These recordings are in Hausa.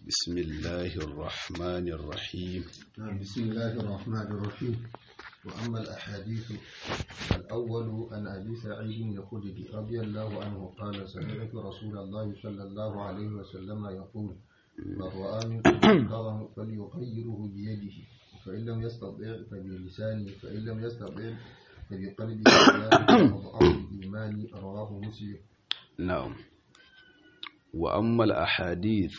بسم الله الرحمن الرحيم نعم بسم الله الرحمن الرحيم وأما الأحاديث الأول عن أبي سعيد الخدري رضي الله عنه قال سمعت رسول الله صلى الله عليه وسلم يقول من رأى منكم منكرا فليغيره بيده فإن لم يستطع فبلسانه فإن لم يستطع فبقلبه ذلك أضعف الإيمان رواه مسلم نعم وأما الأحاديث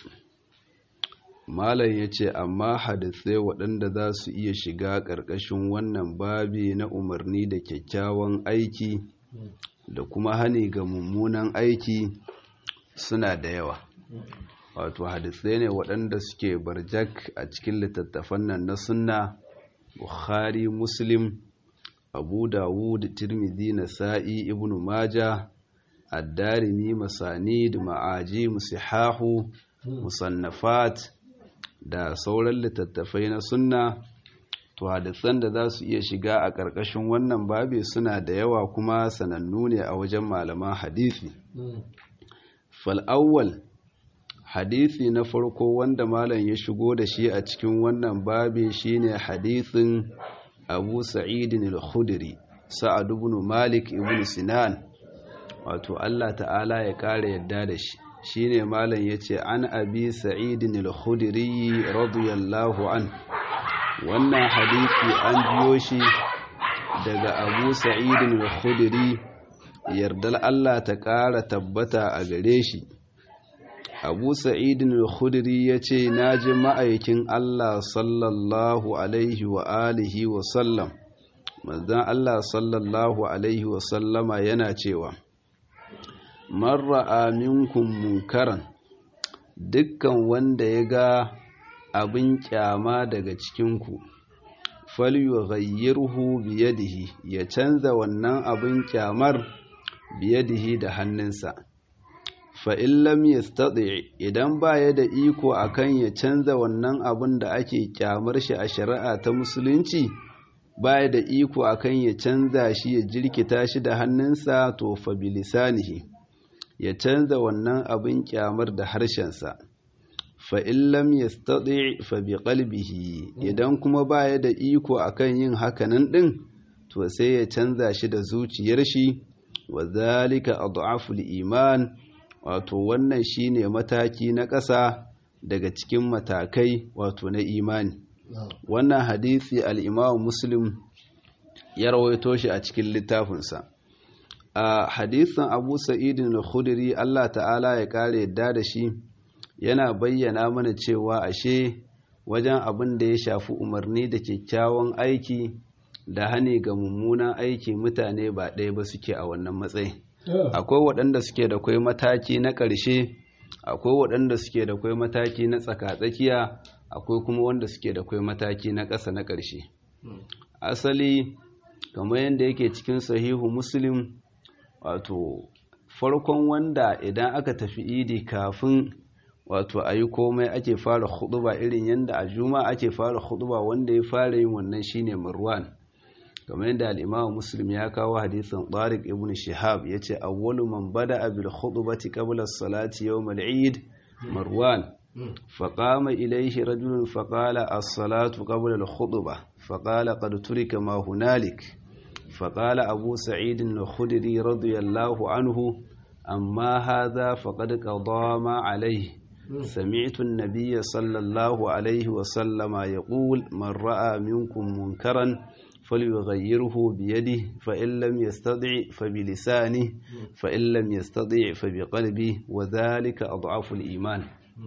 Malam ya ce, Amma hadisai waɗanda za su iya shiga ƙarƙashin wannan babi na umarni da kyakkyawan aiki da kuma hani ga mummunan aiki suna da yawa. Wato hadisai ne waɗanda suke barjak a cikin littattafan nan na sunna, Bukhari, Muslim, Abu Dawud, Tirmidhi, Nasa'i, Ibn Majah, Ad-Darimi, Masanid, Ma'aji, Musihahu, Musannafat, da sauran littattafai na sunna to hadisan da za su iya shiga a ƙarƙashin wannan babi suna da yawa kuma sanannu ne a wajen malaman hadisi fal'awwal hadisi na farko wanda malam ya shigo da shi a cikin wannan babi shine hadisin abu sa'idin al-khudri sa'ad ibn malik ibn sinan wato Allah ta'ala ya ƙara yadda da shi shine malam yace an abi sa'idin al-khudri radiyallahu an wannan hadisi an biyo shi daga abu sa'idin al-khudri yardal Allah ta ƙara tabbata a gare shi abu sa'idin al-khudri yace naji ma'aikin Allah sallallahu alaihi wa alihi wa sallam manzon Allah sallallahu alaihi wa sallama yana cewa man ra'a minkum munkaran dukkan wanda ya ga abin kyama daga cikinku falyughayyirhu biyadihi ya canza wannan abin kyamar biyadihi da hannunsa fa in lam yastati idan baya da iko akan ya canza wannan abin da ake kyamar shi a shari'a ta musulunci baya da iko akan ya canza shi ya jirkita shi da hannunsa to fa bilisanihi ya canza wannan abin kyamar da harshensa fa'in lam ya staɗi fa bi ƙalbihi idan kuma baya da iko akan yin hakanan ɗin to sai ya canza shi da zuciyar shi wa zalika adhaful iman wato wannan shine mataki na ƙasa daga cikin matakai wato na imani wannan hadisi al-imam muslim ya rawaito shi a cikin littafinsa a hadisin abu sa'idin al-khudri Allah ta'ala ya kare yadda da shi yana bayyana mana cewa ashe wajen abin da ya shafi umarni da kyakkyawan aiki da hane ga mummunan aiki mutane ba ɗaya ba suke a wannan matsayi akwai waɗanda suke da kwai mataki na ƙarshe akwai waɗanda suke da kwai mataki na tsaka-tsakiya akwai kuma wanda suke da kwai mataki na ƙasa na ƙarshe asali kamar yadda yake cikin sahihu muslim wato farkon wanda idan aka tafi idi kafin wato a yi komai ake fara huduba irin yadda a juma ake fara huduba wanda ya fara yin wannan shine marwan kamar yadda al'imamu muslim ya kawo hadisin tariq ibn shihab ya ce awwalu man bada abil khudubati qabla salati yawm al-eid marwan فقام إليه رجل فقال الصلاة قبل الخطبة فقال قد ترك ما هنالك فقال أبو سعيد الخدري رضي الله عنه أما هذا فقد قضى ما عليه سمعت النبي صلى الله عليه وسلم يقول من رأى منكم منكرا فليغيره بيده فإن لم يستطع فبلسانه فإن لم يستطع فبقلبه وذلك أضعف الإيمان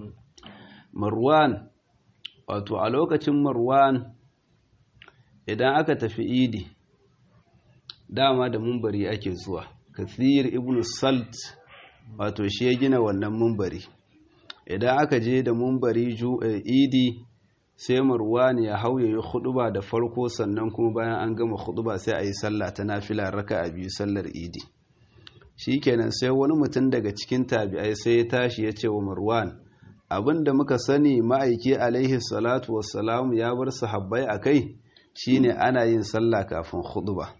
مروان wato a lokacin marwan idan aka tafi idi dama da mumbari ake zuwa kathir ibn salt wato shi ya gina wannan mumbari idan aka je da mumbari idi sai marwan ya hau ya yi huduba da farko sannan kuma bayan an gama huduba sai a yi sallah ta nafila raka a biyu sallar idi shikenan sai wani mutum daga cikin tabi'ai sai ya tashi ya ce wa marwan abin da muka sani ma'aiki alaihi salatu wassalamu ya bar sahabbai a kai shine ana yin sallah kafin huduba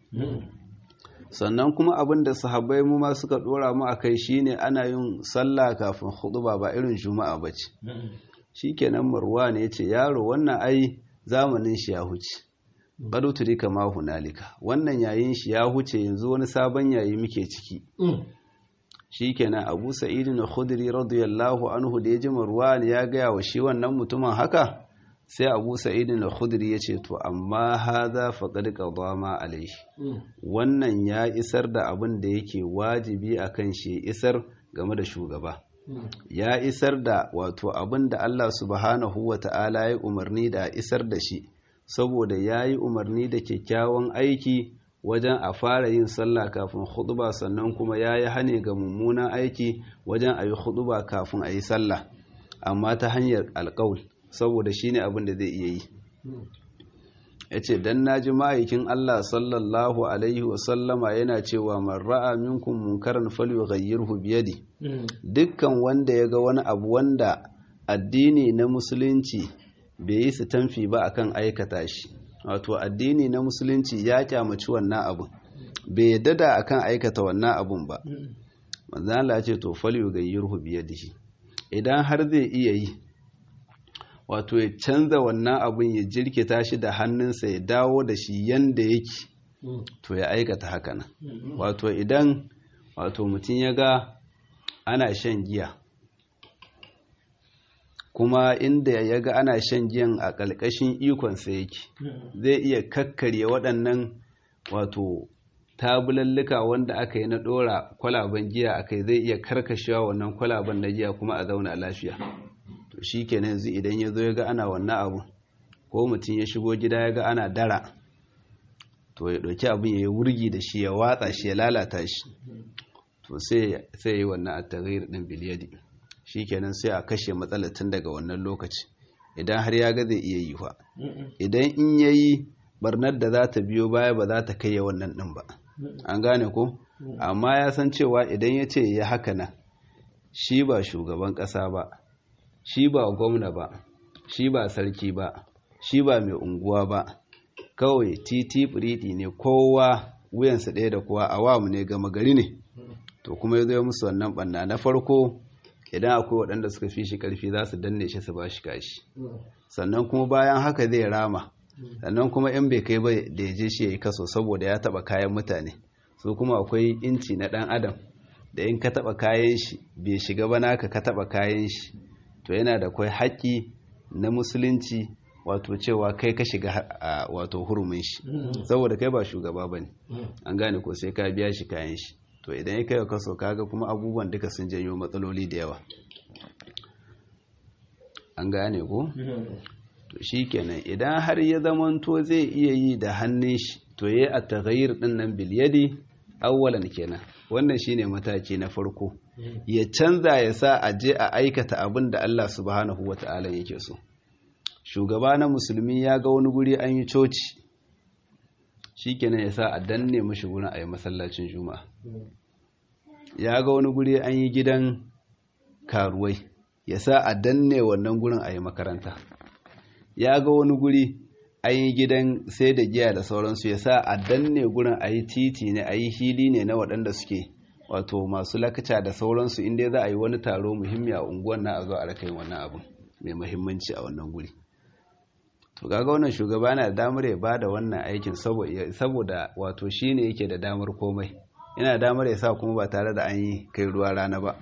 sannan kuma abin da sahabbai mu ma suka dora mu a kai shine ana yin sallah kafin huduba ba irin juma'a ba ce shikenan marwan ya ce yaro wannan ai zamanin shi ya huce qad turika ma hunalika wannan yayin shi ya huce yanzu wani sabon yayi muke ciki shikenan Abu Sa'id al-Khudri radiyallahu anhu da ya ji Marwan ya gaya wa shi wannan mutumin haka sai Abu Sa'id al-Khudri ya ce to amma hadha faqad qada ma alayhi wannan ya isar da abin da yake wajibi akan shi isar game da shugaba ya isar da wato abin da Allah subhanahu wa ta'ala ya umarni da isar da shi saboda ya yi umarni da kyakkyawan aiki wajen a fara yin sallah kafin huduba sannan kuma ya yi hane ga mummunan aiki wajen a yi huduba kafin a yi sallah amma ta hanyar alkawul saboda shi ne abin da zai iya yi ya ce don na ji ma'aikin Allah sallallahu alaihi wasallama yana cewa man ra'a minkum munkaran falyughayyirhu biyadi dukkan wanda ya ga wani abu wanda addini na musulunci bai yi su tamfi ba akan aikata shi wato addini na musulunci ya kyamaci wannan abun bai yadda da akan aikata wannan abun ba manzo Allah ya ce to falyughayyirhu biyadihi idan har zai iya yi wato ya canza wannan abin ya jirkita shi da hannunsa ya dawo da shi yanda yake to ya aikata haka nan wato idan wato mutum ya ga ana shan giya kuma inda ya ga ana shan giyan a ƙalƙashin ikonsa yake zai iya kakkarye waɗannan wato tabulallika wanda aka yi na ɗora kwalaben giya a kai zai iya karkashewa wannan kwalaben na giya kuma a zauna lafiya to shi kenan yanzu idan ya zo ya ga ana wannan abu ko mutum ya shigo gida ya ga ana dara to ya ɗauki abin ya yi wurgi da shi ya watsa shi ya lalata shi to sai ya yi wannan a taghyir ɗin biliyadi shi kenan sai a kashe matsalar tun daga wannan lokaci idan har ya ga zai iya yi fa idan in ya yi barnar da za ta biyo baya ba za ta kai ya wannan ɗin ba an gane ko amma ya san cewa idan ya ce ya haka nan shi ba shugaban ƙasa ba shi ba gwamna ba shi ba sarki ba shi ba mai unguwa ba kawai titi firidi ne kowa wuyansa ɗaya da kowa awamu ne gama gari ne to kuma ya zo musu wannan ɓanna na farko idan akwai waɗanda suka fi shi ƙarfi za su danne shi su ba shi kashi sannan kuma bayan haka zai rama sannan kuma in bai kai ba da ya je shi ya yi kaso saboda ya taɓa kayan mutane su kuma akwai inci na ɗan adam da in ka taɓa kayan shi bai shiga ba naka ka taɓa kayan shi to yana da kwai haƙƙi na musulunci wato cewa kai ka shiga wato hurumin shi saboda kai ba shugaba ba ne an gane ko sai ka biya shi kayan shi to idan ya kai kaso kaga kuma abubuwan duka sun janyo matsaloli da yawa an gane ko to shi kenan idan har ya zamanto zai iya yi da hannun shi to ya yi a tagayyar ɗin nan biliyadi awwalan kenan wannan shine mataki na farko ya canza ya sa a je a aikata abin da Allah subhanahu wata'ala yake so shugaba na musulmi ya ga wani guri an yi coci shikenan ya sa a danne mashi gurin a yi masallacin juma'a ya ga wani guri an yi gidan karuwai ya sa a danne wannan gurin a yi makaranta ya ga wani guri an yi gidan sai da giya da sauransu ya sa a danne gurin a yi titi ne a yi hili ne na waɗanda suke wato masu lakaca da sauransu inda za a yi wani taro muhimmi a unguwan na a zo a raka yin wannan abin mai muhimmanci a wannan guri to kaga wannan shugaba na da damar ya bada wannan aikin saboda wato shine yake da damar komai yana damar ya sa kuma ba tare da an yi kai ruwa rana ba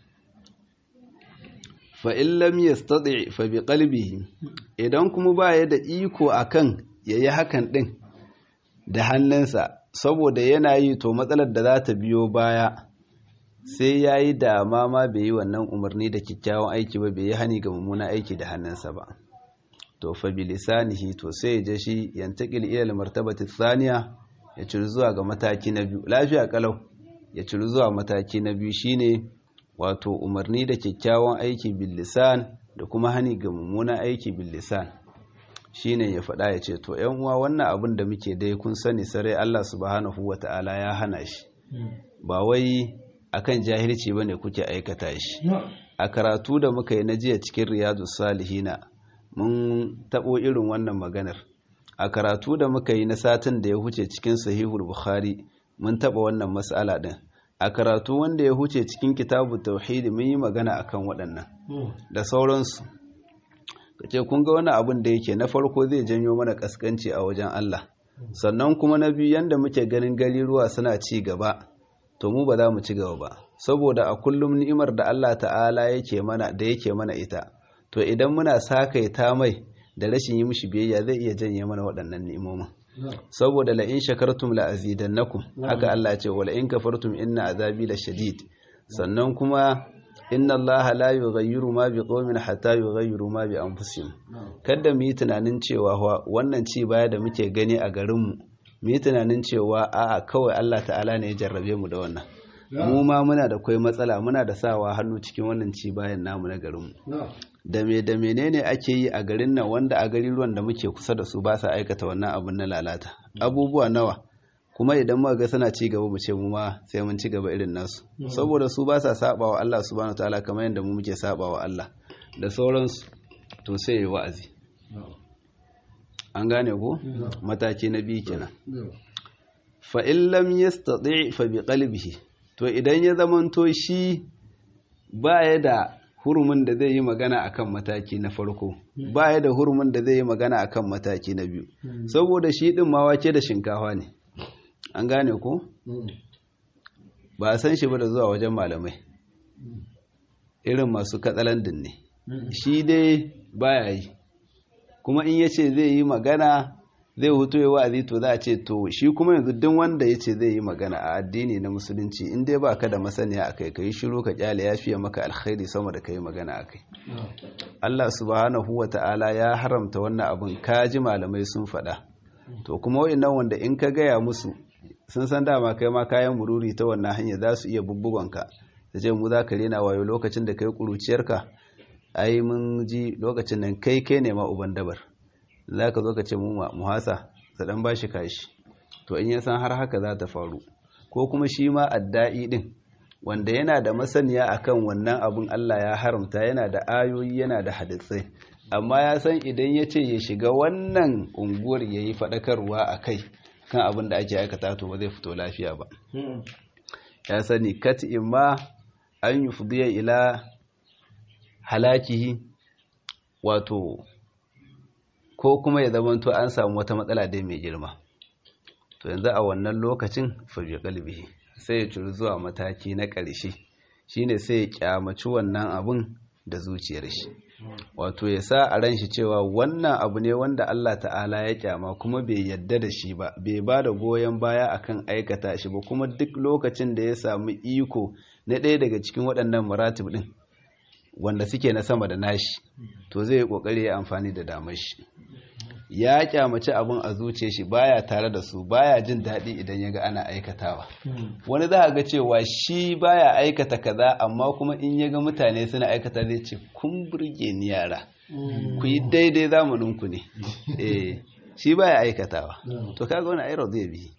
fa in lam yastati fa bi qalbihi idan kuma ba ya da iko akan yayi hakan din da hannunsa saboda yana yi to matsalar da za ta biyo baya sai ya yi dama ma bai yi wannan umarni da kyakkyawan aiki ba bai yi hani ga mummuna aiki da hannunsa ba to fa bi lisanihi to sai ya je shi yantakil ila martabati thaniya ya ciri zuwa ga mataki na biyu lafiya kalau ya ciri zuwa mataki na biyu shine wato umarni da kyakkyawan aiki bil lisan da kuma hani ga mummuna aiki bil lisan shine ya faɗa ya ce to ‘yan uwa wannan abin da muke dai kun sani sarai Allah subhanahu wa ta'ala ya hana shi ba wai akan jahilci bane kuke aikata shi a karatu da muka yi na jiya cikin riyadu salihina mun taɓo irin wannan maganar a karatu da muka yi na satin da ya huce cikin sahihul bukhari mun taɓa wannan matsala ɗin a karatu wanda ya huce cikin kitabu tauhidi mun yi magana akan waɗannan da sauransu kace kun ga wani abin da yake na farko zai janyo mana kaskanci a wajen Allah sannan kuma na biyu yanda muke ganin gariruwa suna ci gaba to mu ba za mu ci gaba ba saboda a kullum ni'imar da Allah ta'ala yake mana da yake mana ita to idan muna sakaita mai da rashin yi mishi biyayya zai iya janye mana waɗannan ni'imomin saboda la in shakartum la azidannakum haka Allah ya ce wala in kafartum inna azabi la shadid sannan kuma inna Allah la yughayyiru ma biqaumin hatta yughayyiru ma bi anfusihim kada mu yi tunanin cewa wannan ci baya da muke gani a garin mu mu yi tunanin cewa a'a kawai Allah ta'ala ne ya jarrabe mu da wannan mu ma muna da kai matsala muna da sawa hannu cikin wannan ci bayan namu na garin mu da me da menene ake yi a garin nan wanda a ruwan da muke kusa da su ba sa aikata wannan abin na lalata abubuwa nawa kuma idan muka ga suna ci gaba mu ce mu ma sai mun ci gaba irin nasu saboda su ba sa sabawa Allah subhanahu wataala kamar yadda mu muke sabawa Allah da sauransu to sai yi wa'azi an gane ko mataki na biyu kenan fa in lam yastati fa bi qalbihi to idan ya zamanto shi baya da hurumin da zai yi magana akan mataki na farko baya da hurumin da zai yi magana akan mataki na biyu saboda shi din ma wake da shinkafa ne an gane ko ba a san shi ba da zuwa wajen malamai irin masu katsalandin ne shi dai baya yi kuma in yace zai yi magana zai hutu ya wa'azi to za a ce to shi kuma yanzu duk wanda ya ce zai yi magana a addini na musulunci in dai ba ka da masaniya a kai ka yi shiru ka kyale ya fiye maka alkhairi sama da ka yi magana a kai Allah subhanahu wa ta'ala ya haramta wannan abin ka ji malamai sun faɗa to kuma wa'annan wanda in ka gaya musu sun san dama kai ma kayan mururi ta wannan hanya za su iya bubbugonka da ce mu za ka rena wayo lokacin da kai kuruciyarka ai mun ji lokacin nan kai kai ne ma uban dabar za ka zo ka ce mu muhasa ta dan ba shi kashi to in ya san har haka za ta faru ko kuma shi ma adda'i din wanda yana da masaniya akan wannan abun Allah ya haramta yana da ayoyi yana da hadisai amma ya san idan ya ce ya shiga wannan unguwar ya yi faɗakarwa a kai kan abin da ake aikata to ba zai fito lafiya ba ya sani kat ma an yi fudiya ila halakihi wato ko kuma ya zamanto an samu wata matsala dai mai girma to yanzu a wannan lokacin fabi kalbihi sai ya ciri zuwa mataki na ƙarshe shine sai ya kyamaci wannan abun da zuciyar shi wato ya sa a ran shi cewa wannan abu ne wanda Allah ta'ala ya kyama kuma bai yadda da shi ba bai ba da goyon baya akan aikata shi ba kuma duk lokacin da ya samu iko na ɗaya daga cikin waɗannan maratib ɗin wanda suke na sama da nashi to zai yi ƙoƙari ya amfani da damar shi ya kyamaci abin a zuce shi baya tare da su baya jin daɗi idan ya ga ana aikatawa wani za a ga cewa shi baya aikata kaza amma kuma in ya ga mutane suna aikata zai ce kun burge ni yara ku yi daidai zamaninku ne eh shi baya aikatawa to kaga wani airo zai bi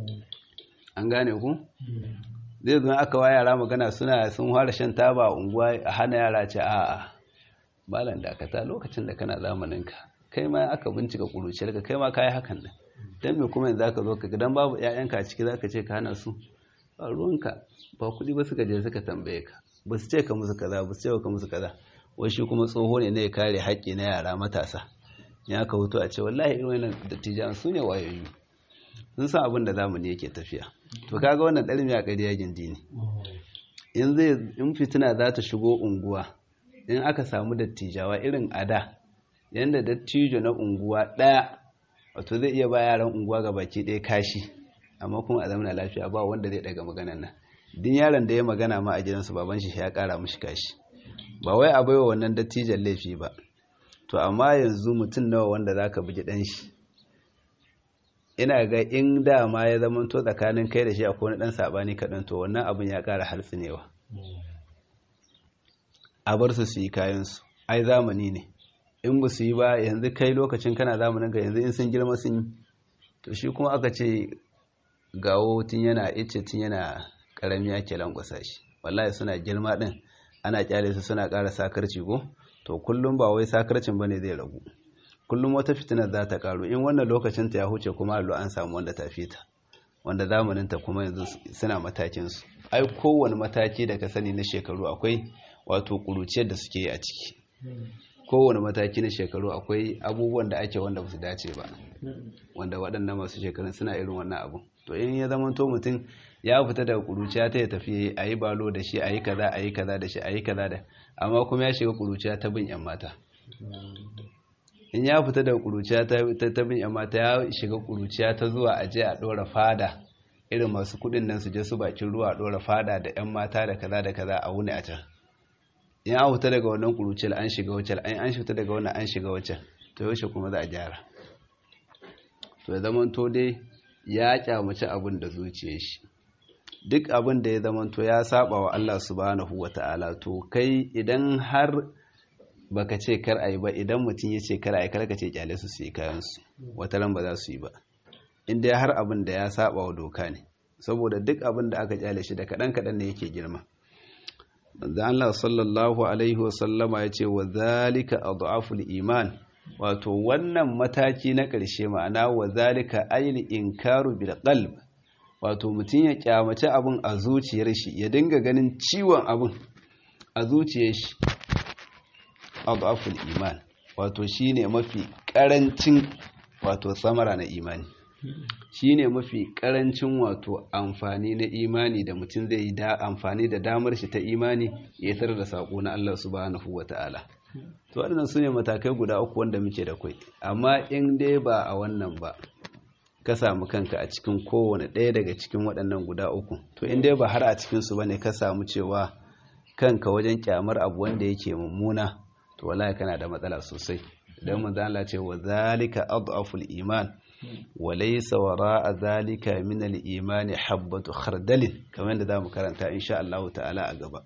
an gane ku zai zo aka wa yara magana suna sun fara shan taba a unguwa a hana yara ce a'a malam dakata lokacin da kana zamaninka kai ma aka bincika kuruciyar ka kai ma kayi hakan nan dan me kuma yanzu aka zo ka dan babu ƴaƴanka a ciki zaka ce ka hana su ba ruwanka ba kuɗi ba suka je suka tambaye ka ba su ce ka musu kaza ba su ce ka musu kaza wai shi kuma tsoho ne na ya kare haƙƙi na yara matasa ya aka hutu a ce wallahi irin wannan dattijan su ne wayoyi sun san abin da zamani yake tafiya to kaga wannan ɗarmi a ƙarya gindi ne in zai in fitina za ta shigo unguwa in aka samu dattijawa irin ada yadda dattijo na unguwa ɗaya wato zai iya ba yaran unguwa ga baki ɗaya kashi amma kuma a zamana lafiya ba wanda zai daga maganan nan din yaron da ya magana ma a gidansu baban shi ya ƙara mishi kashi ba wai a baiwa wannan dattijan laifi ba to amma yanzu mutum nawa wanda zaka bugi ɗan shi ina ga in dama ya zama to tsakanin kai da shi akwai wani ɗan saɓani kaɗan to wannan abin ya ƙara harsunewa a bar su su yi kayansu ai zamani ne in ba su yi ba yanzu kai lokacin kana zamanin ga yanzu in sun girma sun yi to shi kuma aka ce gawo tun yana ice tun yana karami ake lankwasa shi wallahi suna girma din ana kyale su suna ƙara sakarci ko to kullum ba wai sakarcin bane zai ragu kullum wata fitinar za ta karu in wannan lokacin ta ya huce kuma allo an samu wanda ta fita wanda zamanin ta kuma yanzu suna matakin su ai kowane mataki da ka sani na shekaru akwai wato kuruciyar da suke yi a ciki kowane mataki na shekaru akwai abubuwan da ake wanda ba su dace ba wanda waɗannan masu shekarun suna irin wannan abu to in ya zama to mutum ya fita daga kuruciya ta ya tafi a yi balo da shi a yi kaza a yi kaza da shi a yi kaza da amma kuma ya shiga kuruciya ta bin yan mata in ya fita daga kuruciya ta bin yan mata ya shiga kuruciya ta zuwa a je a ɗora fada irin masu kuɗin nan su je su bakin ruwa a ɗora fada da yan mata da kaza da kaza a wuni a can in an fita daga wannan kuruciyar an shiga wacce an an fita daga wannan an shiga wacce to yaushe kuma za a gyara to ya zama to dai ya kyamaci abin da zuciyar shi duk abin da ya zama to ya saba wa Allah subhanahu wata'ala to kai idan har baka ce kar ayi ba idan mutum ya ce kar ayi kar ka ce kyale su su yi kayan su wata ran ba za su yi ba in dai har abin da ya saba wa doka ne saboda duk abin da aka kyale shi da kadan kadan ne yake girma manzo Allah sallallahu alaihi wa sallama ya ce wa zalika adhaful iman wato wannan mataki na ƙarshe ma'ana wa zalika ayil inkaru bil qalb wato mutum ya kyamace abin a zuciyar shi ya dinga ganin ciwon abin a zuciyar shi adhaful iman wato shine mafi karancin wato samara na imani shine mafi karancin wato amfani na imani da mutum zai yi da amfani da damar shi ta imani ya tar da sako na Allah subhanahu wata'ala to waɗannan su ne matakai guda uku wanda muke da kai amma in dai ba a wannan ba ka samu kanka a cikin kowane ɗaya daga cikin waɗannan guda uku to in dai ba har a cikin su bane ka samu cewa kanka wajen kyamar abu wanda yake mummuna to wallahi kana da matsala sosai dan manzo Allah ce wa zalika adhaful iman wa laysa wara'a zalika min al-iman habatu khardalin kamar yadda zamu karanta insha Allah ta'ala a gaba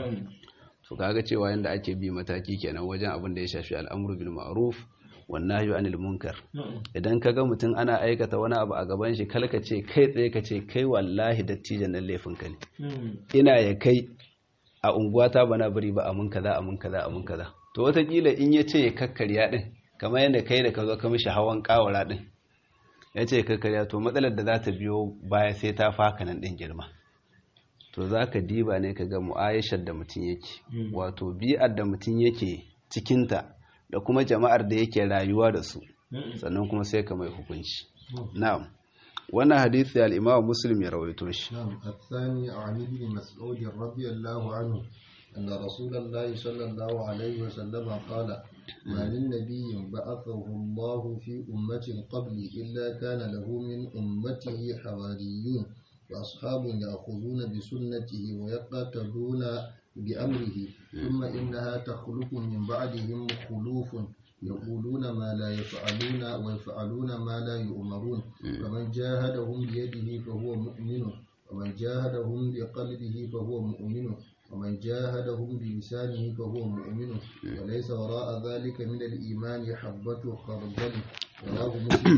to kaga cewa yanda ake bi mataki kenan wajen abin da ya shafi al'amru bil ma'ruf wan nahyu anil munkar idan kaga mutum ana aikata wani abu a gaban shi kalka ce kai tsaye ka ce kai wallahi dattijan nan laifin ka ne ina ya kai a unguwata bana bari ba amun kaza amun kaza amun kaza to watakila in ya ce ya kakkarya din kamar yadda kai da ka zo ka mishi hawan kawara din ya ce kakkarya to matsalar da za ta biyo baya sai ta faka nan din girma to za ka diba ne ka ga mu'ayashar da mutum yake wato bi'ar da mutum yake cikinta da kuma jama'ar da yake rayuwa da su sannan kuma sai ka mai hukunci na'am wannan hadisi al-imam muslim ya rawaito shi نعم الثاني عن ابن مسعود رضي الله عنه أن رسول الله صلى الله عليه وسلم قال ما من نبي بعثه الله في أمة قبلي إلا كان له من أمته حواريون وأصحاب يأخذون بسنته ويقتدون بأمره ثم إنها تخلق من بعدهم خلوف يقولون ما لا يفعلون ويفعلون ما لا يؤمرون فمن جاهدهم بيده فهو مؤمن ومن جاهدهم بقلبه فهو مؤمن ومن جاهدهم بلسانه فهو مؤمن وليس وراء ذلك من الإيمان حبة خردل رواه مسلم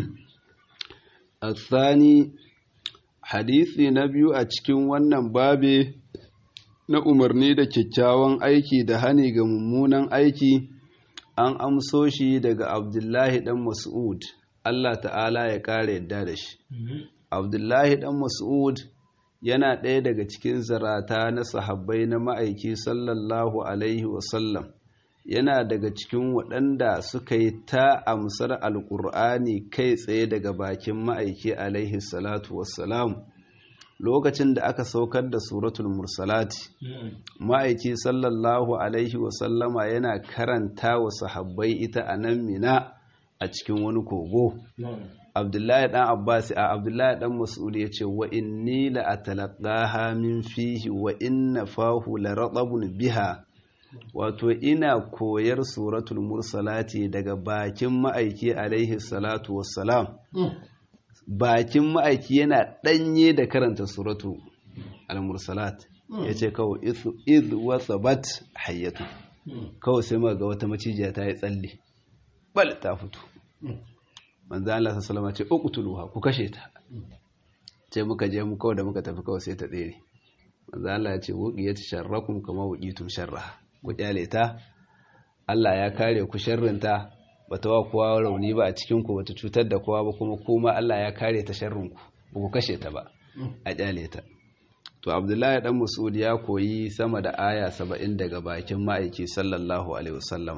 الثاني hadisi na biyu a cikin wannan babe na umarni da kyakkyawan aiki da hani ga mummunan aiki an amso shi daga abdullahi dan mas'ud Allah ta'ala ya ƙara yadda da shi abdullahi dan mas'ud yana ɗaya daga cikin zarata na sahabbai na ma'aiki sallallahu alaihi wasallam yana daga cikin waɗanda suka yi ta amsar alƙur'ani kai tsaye daga bakin ma'aiki alaihi salatu wassalam lokacin da aka saukar da suratul mursalati ma'aiki sallallahu alaihi wasallama yana karanta wa sahabbai ita a nan mina a cikin wani kogo abdullahi dan abbas a abdullahi dan mas'ud ya ce wa inni la atalaqaha min fihi wa inna fahu la ratabun biha wato ina koyar suratul mursalati daga bakin ma'aiki alaihi salatu wassalam bakin ma'aiki yana ɗanye da karanta suratu al-mursalat ya ce kawai iz wasabat hayyatu kawai sai ma ga wata macijiya ta yi tsalle bal ta fito manzo Allah sallallahu alaihi ce uqtuluha ku kashe ta ce muka je mu kawai da muka tafi kawai sai ta tsere manzo Allah ya ce wuqiyat sharrakum kama wuqitum sharraha ku kyale ta Allah ya kare ku sharrinta bata wa kowa rauni ba a cikin ku bata cutar da kowa ba kuma kuma Allah ya kare ta sharrin ku ba ku kashe ta ba a kyale ta to Abdullahi dan Mas'ud ya koyi sama da aya 70 daga bakin ma'aiki sallallahu alaihi wasallama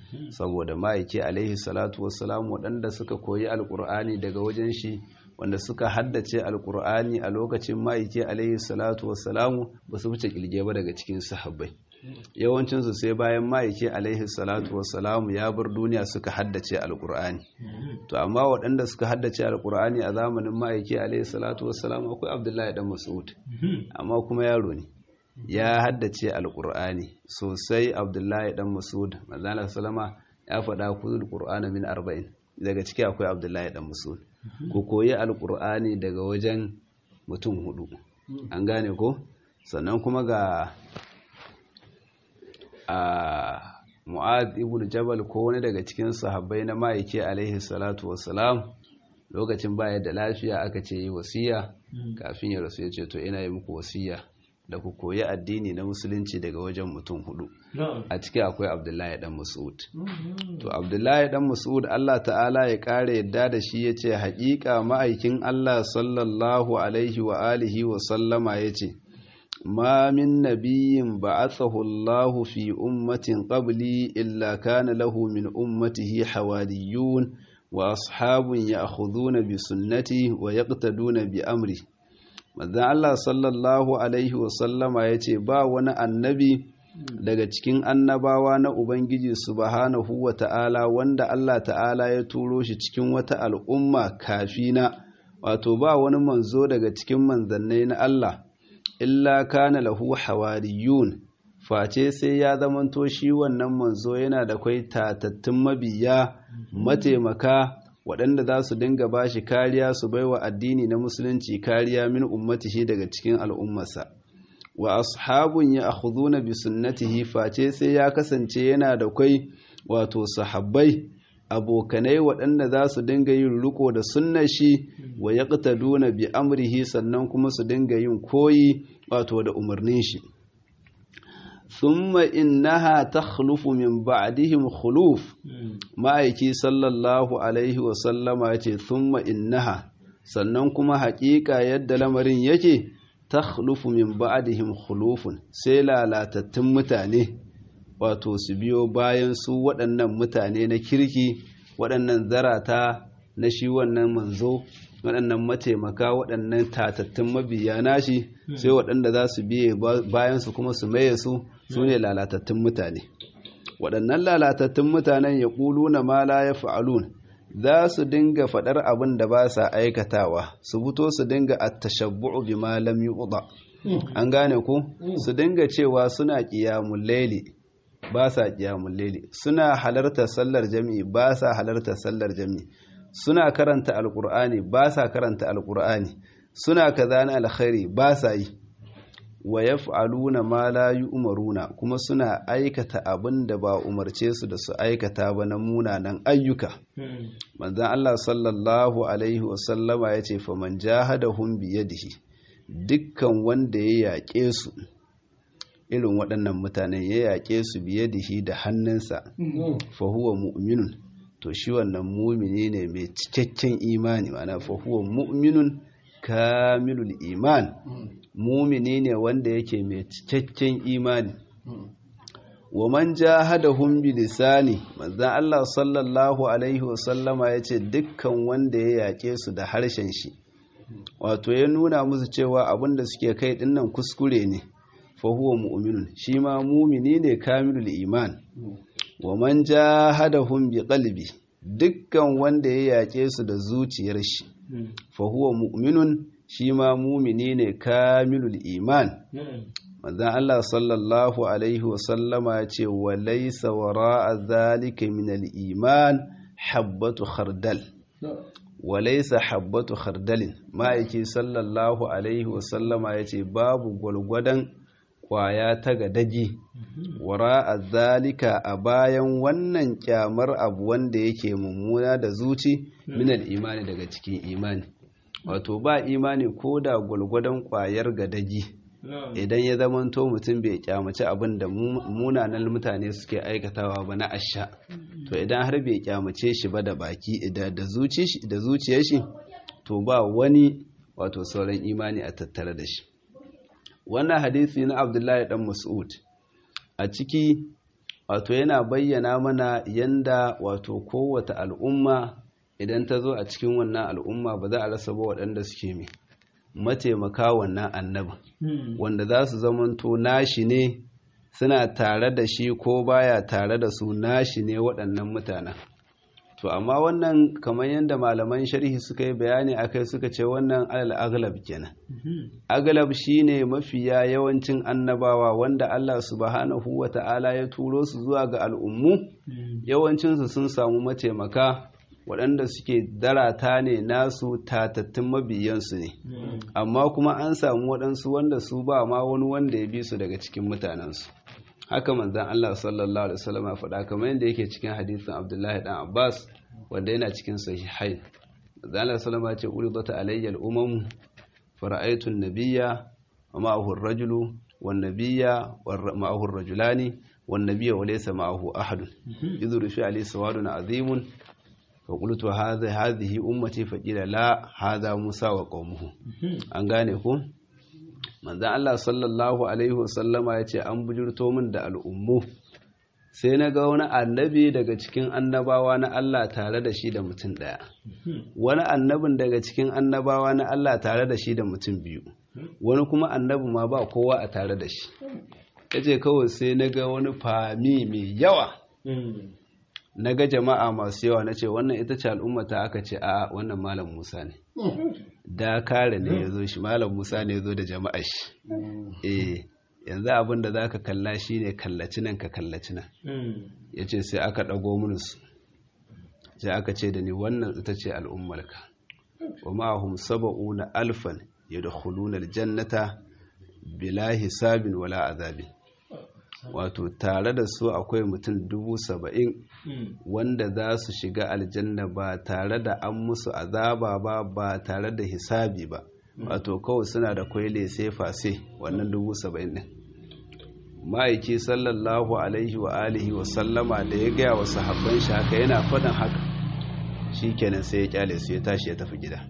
saboda ma'aiki alaihi salatu wassalam waɗanda suka koyi alkur'ani daga wajen shi wanda suka haddace alkur'ani a lokacin ma'aiki alaihi salatu wassalamu ba su wuce kilge ba daga cikin sahabbai yawancinsu sai bayan ma'aiki alaihi salatu wassalamu ya bar duniya suka haddace alkur'ani to amma waɗanda suka haddace alkur'ani a zamanin ma'aiki alaihi salatu wassalamu akwai abdullahi dan mas'ud amma kuma yaro ne ya haddace alkur'ani sosai abdullahi dan mas'ud manzana salama ya faɗa kuzul qur'ana min arba'in daga ciki akwai abdullahi dan mas'ud ku koyi alkur'ani daga wajen mutum hudu an gane ko sannan kuma ga a mu'ad ibn jabal ko wani daga cikin sahabbai na ma'aiki alaihi salatu wassalam lokacin baya da lafiya aka ce yi wasiya kafin ya rasu ya ce to ina yi muku wasiya da ku koyi addini na musulunci daga wajen mutum hudu a ciki akwai abdullahi dan mas'ud to abdullahi dan mas'ud Allah ta'ala ya kare yadda da shi ya ce haƙiƙa ma'aikin Allah sallallahu alaihi wa alihi wa sallama ya ce ما من نبي بعثه الله في أمة قبلي إلا كان له من أمته حواريون وأصحاب يأخذون بسنته ويقتدون بأمره ماذا الله صلى الله عليه وسلم يتي با wani annabi daga cikin annabawa na Ubangiji subhanahu wa ta'ala wanda Allah ta'ala ya turo shi cikin wata al'umma kafina wato ba wani manzo daga cikin manzannai na Allah illa kana lahu hawariyun face sai ya zamanto shi wannan manzo yana da kwai tatattun mabiya mataimaka waɗanda za su dinga ba shi kariya su baiwa addini na musulunci kariya min ummatihi daga cikin al'ummarsa wa ashabun ya akhuduna bi sunnatihi face sai ya kasance yana da kwai wato sahabbai abokanai waɗanda za su dinga yin riko da sunnar shi wa yaqtaduna bi amrihi sannan kuma su dinga yin koyi wato da umarnin shi thumma innaha takhlufu min ba'dihim khuluf ma'aiki sallallahu alaihi wa sallama yace thumma innaha sannan kuma haƙiƙa yadda lamarin yake takhlufu min ba'dihim khulufun sai lalatattun mutane wato su biyo bayan su waɗannan mutane na kirki waɗannan zarata na shi wannan manzo waɗannan mataimaka waɗannan tatattun mabiya nashi sai waɗanda za su biye bayan su kuma su maye su su ne lalatattun mutane waɗannan lalatattun mutanen ya ƙulu na ma la ya fa'alun za su dinga faɗar abin da ba sa aikatawa su fito su dinga attashabbu'u bi ma lam yu'da an gane ku su dinga cewa suna qiyamul layli ba sa qiyamul layli suna halarta sallar jami'i ba sa halarta sallar jami'i suna karanta alqur'ani ba sa karanta alqur'ani suna kaza na alkhairi ba sa yi wa yaf'aluna ma la yu'maruna kuma suna aikata abin da ba umarce su da su aikata ba na munanan ayyuka manzon Allah sallallahu alaihi wa sallama yace fa man jahadahum bi yadihi dukkan wanda ya yaƙe su irin waɗannan mutanen ya yaƙe su bi yadihi da hannunsa fa huwa mu'minun to shi wannan mumini ne mai cikakken imani ma'ana fa huwa mu'minun kamilul iman mumini ne wanda yake mai cikakken imani wa man jahadahum bi lisani manzon Allah sallallahu alaihi wa sallama yace dukkan wanda ya yake su da harshen shi wato ya nuna musu cewa abinda suke kai dinnan kuskure ne fa huwa mu'minun shi ma mumini ne kamilul iman wa man jahadahum bi qalbi dukkan wanda ya yake su da zuciyar shi fa huwa mu'minun shi ma mumini ne kamilul iman manzon Allah sallallahu alaihi wasallama ya ce wa laysa wara'a zalika min al-iman habbatu khardal wa laysa habbatu khardalin ma'aiki sallallahu alaihi wasallama ya ce babu gwalgwadon kwaya ta gadagi wara'a zalika a bayan wannan kyamar abu wanda yake mummuna da zuci min al-imani daga cikin imani wato ba imani ko da gwalgwadon kwayar gadagi idan ya zamanto mutum bai kyamaci abin da munanan mutane suke aikatawa ba na asha to idan har bai kyamace shi ba da baki da zuciyar shi to ba wani wato sauran imani a tattare da shi wannan hadisi na abdullahi dan mas'ud a ciki wato yana bayyana mana yanda wato kowace al'umma idan ta zo a cikin wannan al'umma ba za a rasa ba waɗanda suke mai mataimaka wannan annabin wanda za su zamanto nashi ne suna tare da shi ko baya tare da su nashi ne waɗannan mutanen to amma wannan kamar yadda malaman sharhi suka yi bayani akai suka ce wannan alal aglab kenan aglab shine mafiya yawancin annabawa wanda Allah subhanahu wata'ala ya turo su zuwa ga al'ummu yawancinsu sun samu mataimaka waɗanda suke darata ne nasu tatattun mabiyansu ne amma kuma an samu waɗansu wanda su ba ma wani wanda ya bi su daga cikin mutanensu haka manzan Allah sallallahu alaihi wasallam ya faɗa kamar yadda yake cikin hadisin Abdullahi dan Abbas wanda yana cikin sahihai manzan Allah sallallahu alaihi wasallam ya ce uridat alayya al-umam fara'aytu an-nabiyya wa ma'ahu ar-rajulu wan-nabiyya wa ma'ahu ar-rajulani wan-nabiyya wa laysa ma'ahu ahad yudhuru fi alayhi sawadun azimun فقلت هذا هذه أمتي فقيل لا هذا موسى وقومه an gane ku manzon Allah sallallahu alaihi wasallama yace an bujurto min da al'ummu sai na ga wani annabi daga cikin annabawa na Allah tare da shi da mutum daya wani annabin daga cikin annabawa na Allah tare da shi da mutum biyu wani kuma annabi ma ba kowa a tare da shi yace kawai sai na ga wani fami mai yawa na ga jama'a masu yawa na ce wannan ita ce al'ummata aka ce a wannan malam musa ne da kare ne ya zo shi malam musa ne ya zo da jama'a shi eh yanzu abin da za ka kalla shi ne kallaci nan ka kallaci nan ya ce sai aka ɗago minusu sai aka ce da ni wannan ita ce al'ummarka wa ma'ahum saba'una alfan ya da hulunar jannata bila hisabin wala azabin wato tare da su akwai mutum dubu saba'in wanda za su shiga aljanna ba tare da an musu azaba ba ba tare da hisabi ba wato kawai suna da kwaile sai fase wannan dubu saba'in ɗin ma'aiki sallallahu alaihi wa alihi wa sallama da ya gaya wa sahabban shi haka yana faɗin haka shi kenan sai ya kyale su ya tashi ya tafi gida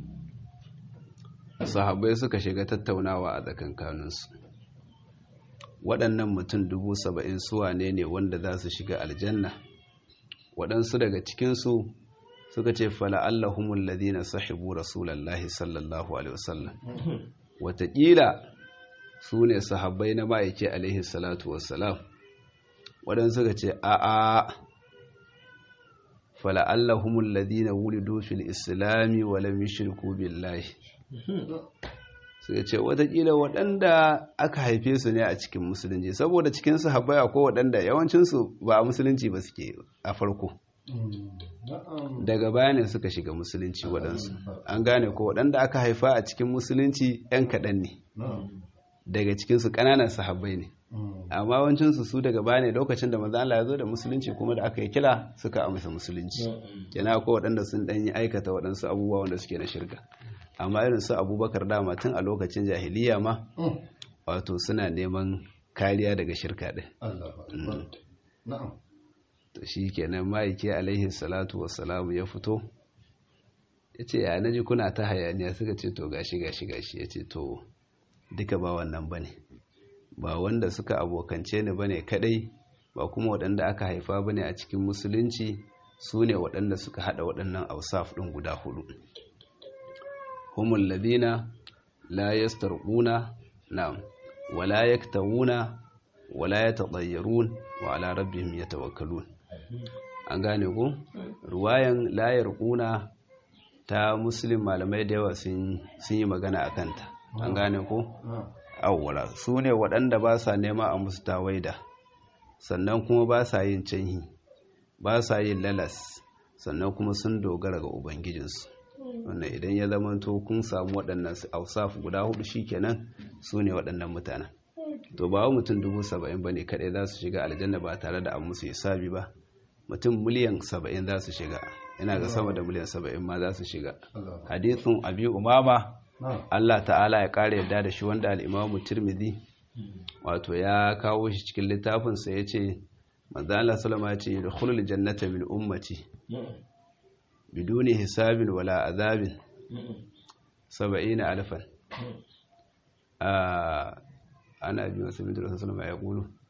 sahabbai suka shiga tattaunawa a tsakankaninsu waɗannan mutum dubu saba'in suwa ne ne wanda za su shiga aljanna waɗansu daga cikinsu suka ce fala'allahumun ladina sahibu rasulallahi sallallahu alaihi wasallam wataƙila su ne sahabbai na ma'aike alaihi salatu wassalam waɗansu suka ce a'a fala'allahumun ladina wulidu fil islami walam yushriku billahi suka ce watakila waɗanda aka haife su ne a cikin musulunci saboda cikin sahabbai akwai waɗanda yawancinsu ba a musulunci ba suke a farko daga baya ne suka shiga musulunci waɗansu an gane ko waɗanda aka haifa a cikin musulunci 'yan kaɗan ne daga cikinsu ƙananan sahabbai ne amma wancinsu su daga baya ne lokacin da maza Allah ya zo da musulunci kuma da aka yi kila suka amsa musulunci kenan akwai waɗanda sun ɗan yi aikata waɗansu abubuwa wanda suke na shirka amma irin su abubakar dama tun a lokacin jahiliya ma wato suna neman kariya daga shirka ɗin to shi kenan ma'aiki alaihi salatu wassalamu ya fito ya ce ya naji kuna ta hayaniya suka ce to gashi gashi gashi ya ce to duka ba wannan ba ne ba wanda suka abokance ni ba ne kadai ba kuma waɗanda aka haifa ba ne a cikin musulunci su ne waɗanda suka haɗa waɗannan ausaf ɗin guda hudu humul ladina la yastarquna na'am wala yaktawuna wala yatadayyarun wa ala rabbihim yatawakkalun an gane ku ruwayan la yarquna ta muslim malamai da yawa sun yi magana a kanta an gane ku awwala su ne waɗanda ba sa nema a musu tawaida sannan kuma ba sa yin canhi ba sa yin lalas sannan kuma sun dogara ga ubangijinsu wannan idan ya zamanto kun samu waɗannan ausaf guda hudu shikenan su ne waɗannan mutanen to ba mutum dubu saba'in ba ne kaɗai za su shiga aljanna ba tare da an musu hisabi ba mutum miliyan saba'in za su shiga ina ga sama da miliyan saba'in ma za su shiga hadithun abi umama Allah ta'ala ya ƙara yadda da shi wanda al'imamu tirmidhi wato ya kawo shi cikin littafinsa ya ce manzo Allah salama ya ce da khulul jannata min ummati biduni hisabin wala azabin saba'ina alfan ana bi wasu bidu rasu salama ya kulu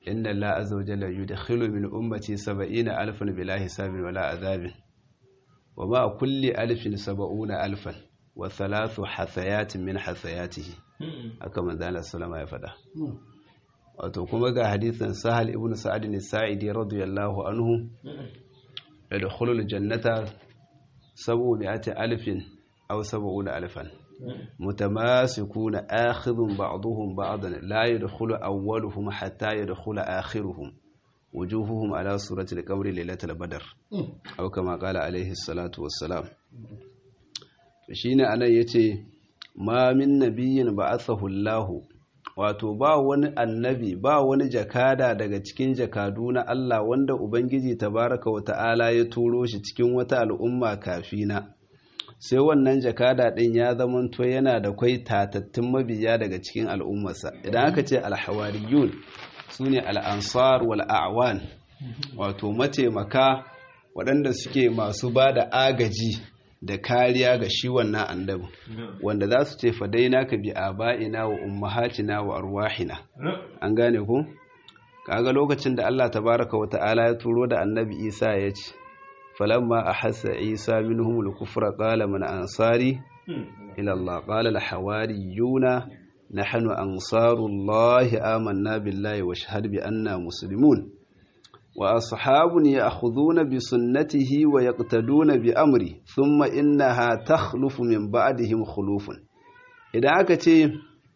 inna Allah azza wa jalla yudkhilu min ummati 70 alfan bila hisabin wala azabin wa ma kulli alfin 70 alfan wa thalathu hasayatin min hasayatihi haka manzo Allah sallama ya faɗa wato kuma ga hadisin Sahal ibn Sa'ad as-Sa'idi radiyallahu anhu yadkhulul jannata 700 alfin aw 70 alfan متماسكون آخذ بعضهم بعضا لا يدخل أولهم حتى يدخل آخرهم وجوههم على صورة القمر ليلة البدر أو كما قال عليه الصلاة والسلام shine anan yace ma min nabiyin ba'athahu Allah wato ba wani annabi ba wani jakada daga cikin jakadu na Allah wanda ubangiji tabaraka wa ta'ala ya turo shi cikin wata al'umma kafina sai wannan jakada ɗin ya zamanto yana da kwai tatattun mabiya daga cikin al'ummarsa idan aka ce alhawariyun su ne al'ansar wal'awan wato mataimaka waɗanda suke masu ba da agaji da kariya ga shi wannan annabi wanda za su ce fadaina ka bi aba'ina wa ummahatina wa arwahina an gane ku kaga lokacin da Allah tabaraka wa ta'ala ya turo da annabi Isa ya ce فلما أحس عيسى منهم الكفر قال من أنصاري إلى الله قال الحواريون نحن أنصار الله آمنا بالله واشهد بأننا مسلمون وأصحاب يأخذون بسنته ويقتدون بأمري ثم إنها تخلف من بعدهم خلوف إذا أكتي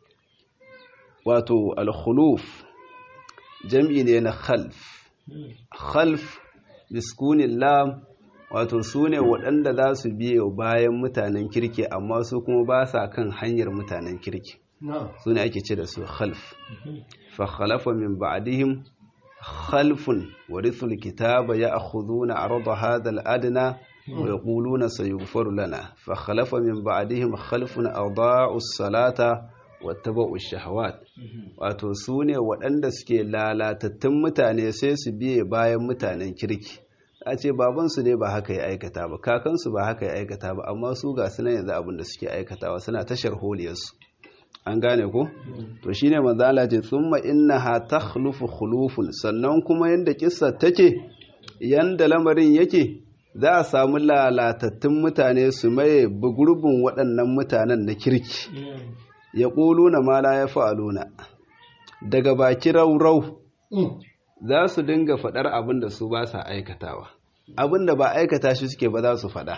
واتو الخلوف جمع خلف خلف biskunin lam wato su ne waɗanda za su biye bayan mutanen kirki amma su kuma ba sa kan hanyar mutanen kirki su ne ake ce da su khalf fa khalafa min ba'dihim khalfun warithul kitaba ya'khuduna arda hadha al-adna wa yaquluna sayughfaru lana fa khalafa min ba'dihim khalfun adaa'u as-salata wattaba'u ash-shahawat wato su ne waɗanda suke lalatattun mutane sai su biye bayan mutanen kirki a ce babansu ne ba haka ya aikata ba kakansu ba haka ya aikata ba amma su ga su yanzu abin da suke aikatawa suna tashar holiyarsu an gane ko to shine manzo Allah ce thumma innaha takhlufu khulufun sannan kuma yanda kissa take yanda lamarin yake za a samu lalatattun mutane su maye gurbin waɗannan mutanen na kirki ya na ma la ya fa'aluna daga baki raurau za su dinga faɗar abin da su ba sa aikatawa abin da ba aikata shi suke ba za su faɗa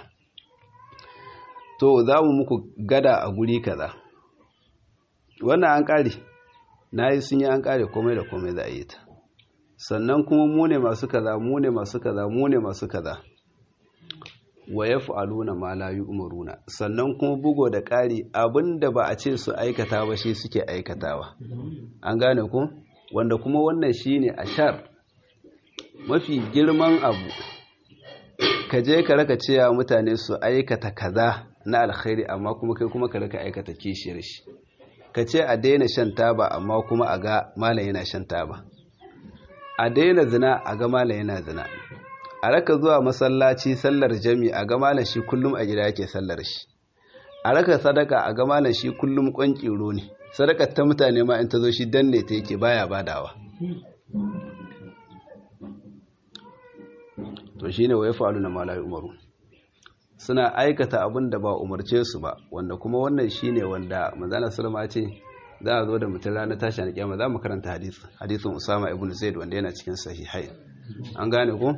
to za mu muku gada a guri kaza wannan an ƙare na yi sun yi an ƙare komai da komai za a yi ta sannan kuma mu ne masu kaza mu ne masu kaza mu ne masu kaza wa ya fa'aluna ma la yi umaruna sannan kuma bugo da ƙari abinda ba a ce su aikata ba shi suke aikatawa an gane ku wanda kuma wannan shi ne a shar mafi girman abu ka je ka raka cewa mutane su aikata kaza na alkhairi amma kuma kai kuma ka raka aikata kishiyar shi ka ce a daina shan taba amma kuma a ga malam yana shan taba a daina zina a ga malam yana zina a raka zuwa masallaci sallar jami a ga malam shi kullum a gida yake sallar shi a raka sadaka a ga malam shi kullum kwankiro ne sadakar ta mutane ma in ta zo shi danne ta yake baya badawa to shine wa yafalu na malai umaru suna aikata abin da ba umarce su ba wanda kuma wannan shine wanda manzana sallama ce za a zo da mutum ranar tashi na kiyama za mu karanta hadith hadithin usama ibn zaid wanda yana cikin sahihai an gane ko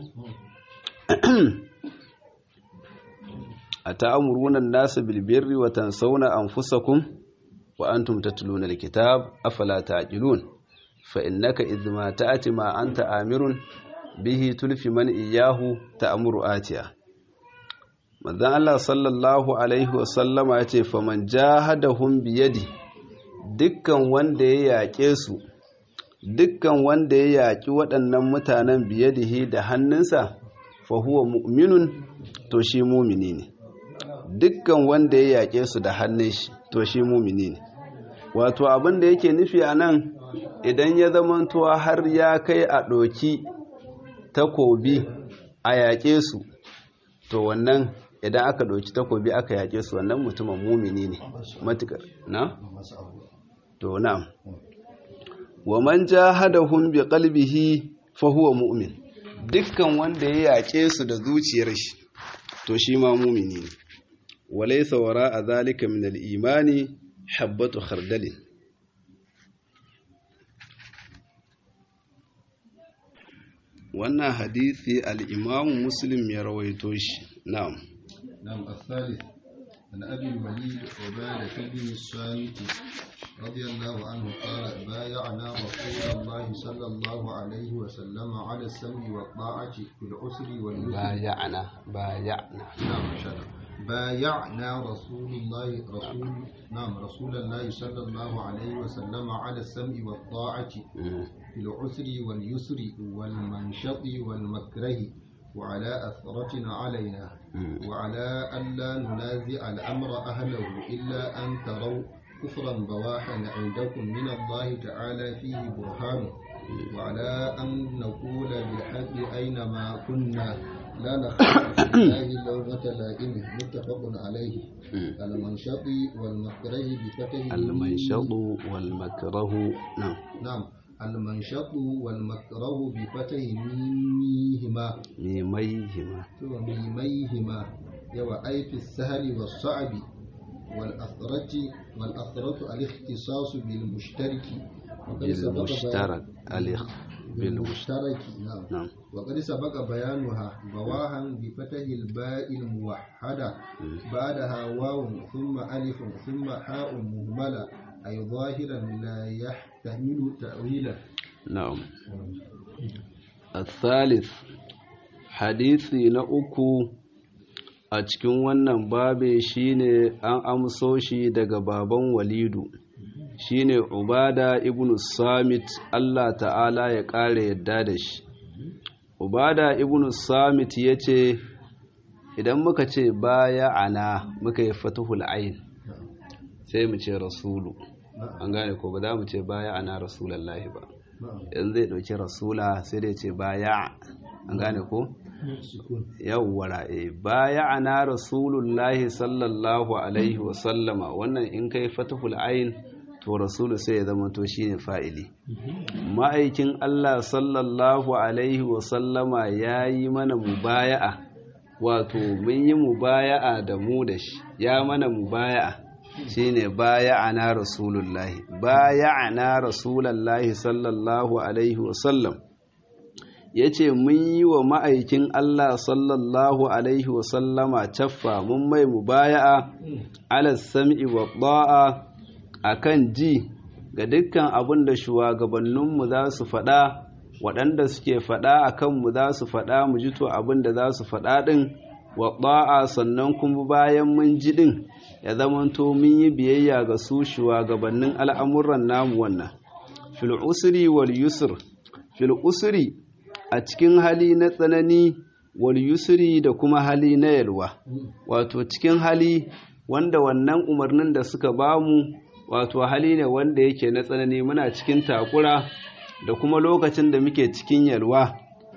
ata'muruna an-nasa bil birri wa tansawna anfusakum wa antum tatluna al-kitab afala ta'qilun fa innaka idh ma ta'ati ma anta amirun bihi tulfi man iyahu ta'muru atiya manzon Allah sallallahu alaihi wa sallama yace faman jahadahum biyadi dukkan wanda ya yaƙe su dukkan wanda ya yaƙi waɗannan mutanen biyadihi da hannunsa fa huwa mu'minun to shi mumini ne dukkan wanda ya yaƙe su da hannun shi to shi mumini ne wato abin da yake nufi a nan idan ya zamantowa har ya kai a ɗoki takobi a yaƙe su to wannan idan aka ɗauki takobi aka yaƙe su wannan mutumin mumini ne matuƙar na? to na wa man jahadahum bi qalbihi fa huwa mu'min dukkan wanda ya yaƙe su da zuciyar shi to shi ma mumini ne walaysa wara'a zalika min al-imani habbatu khardalin wannan hadisi al-imamu muslim ya rawaito shi na'am نعم الثالث عن أبي الوليد عبادة بن الصامت رضي الله عنه قال بايعنا رسول الله صلى الله عليه وسلم على السمع والطاعة في العسر واليسر بايعنا بايعنا نعم شرع بايعنا رسول الله رسول نعم رسول الله صلى الله عليه وسلم على السمع والطاعة في العسر واليسر والمنشط والمكره وعلى أثرة علينا وعلى ألا ننازع الأمر أهله إلا أن تروا كفرا بواحا عندكم من الله تعالى فيه برهان وعلى أن نقول بالحق أينما كنا لا نخاف في الله لومة لائم متفق عليه المنشط والمكره بفتح المنشط والمكره نعم نعم المنشط والمكره بفتح ميميهما ميميهما ميميهما يوا أي في السهل والصعب والأثرة والأثرة الاختصاص بالمشترك وقد سبق بالمشترك الاخ بالمشترك نعم نعم وقد سبق بيانها بواها بفتح الباء الموحدة بعدها واو ثم ألف ثم حاء مهملة أي ظاهرا لا يحتمل تأويلا نعم الثالث hadisi na uku a cikin wannan babe shine an amso shi daga baban walidu shine ubada ibn samit Allah ta'ala ya ƙara yadda da shi ubada ibn samit ya ce idan muka ce baya ana muka yi fatahul ain sai mu ce rasulu an gane ko ba za mu ce baya ana rasulallahi ba yanzu zai ɗauki rasula sai dai ce baya an gane ko yawwara e baya ana rasulullahi sallallahu alaihi wasallama wannan in kai fatahul ain to rasulu sai ya zama to shine fa'ili ma'aikin Allah sallallahu alaihi wasallama ya yi mana mubaya'a wato mun yi mubaya'a da mu da shi ya mana mubaya'a shine baya'ana rasulullahi baya'ana rasulullahi sallallahu alaihi wasallam yace mun yi wa ma'aikin Allah sallallahu alaihi wasallama caffa mun mai mubaya'a ala sam'i wa ta'a akan ji ga dukkan abin da shugabanninmu za su faɗa waɗanda suke faɗa a kanmu za su faɗa mu ji to abin da za su faɗa ɗin wa ɗa'a sannan kuma bayan mun ji ɗin ya zamanto mun yi biyayya ga su shugabannin al'amuran namu wannan fil usri wal yusr fil usri a cikin hali na tsanani wal yusri da kuma hali na yalwa wato cikin hali wanda wannan umarnin da suka bamu wato hali ne wanda yake na tsanani muna cikin takura da kuma lokacin da muke cikin yalwa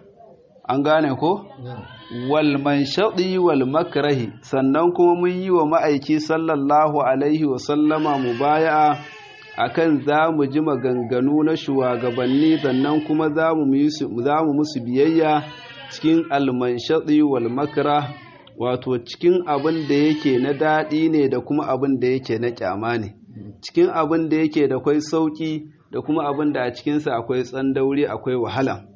an gane ko wal manshadi wal makrahi sannan kuma mun yi wa ma'aiki sallallahu alaihi wa sallama mubaya'a akan za mu ji maganganu na shugabanni sannan kuma za mu musu biyayya cikin almanshadi wal makrah wato cikin abin da yake na daɗi ne da kuma abin da yake na kyama ne cikin abin da yake da kwai sauƙi da kuma abin da a cikinsa akwai tsandauri akwai wahala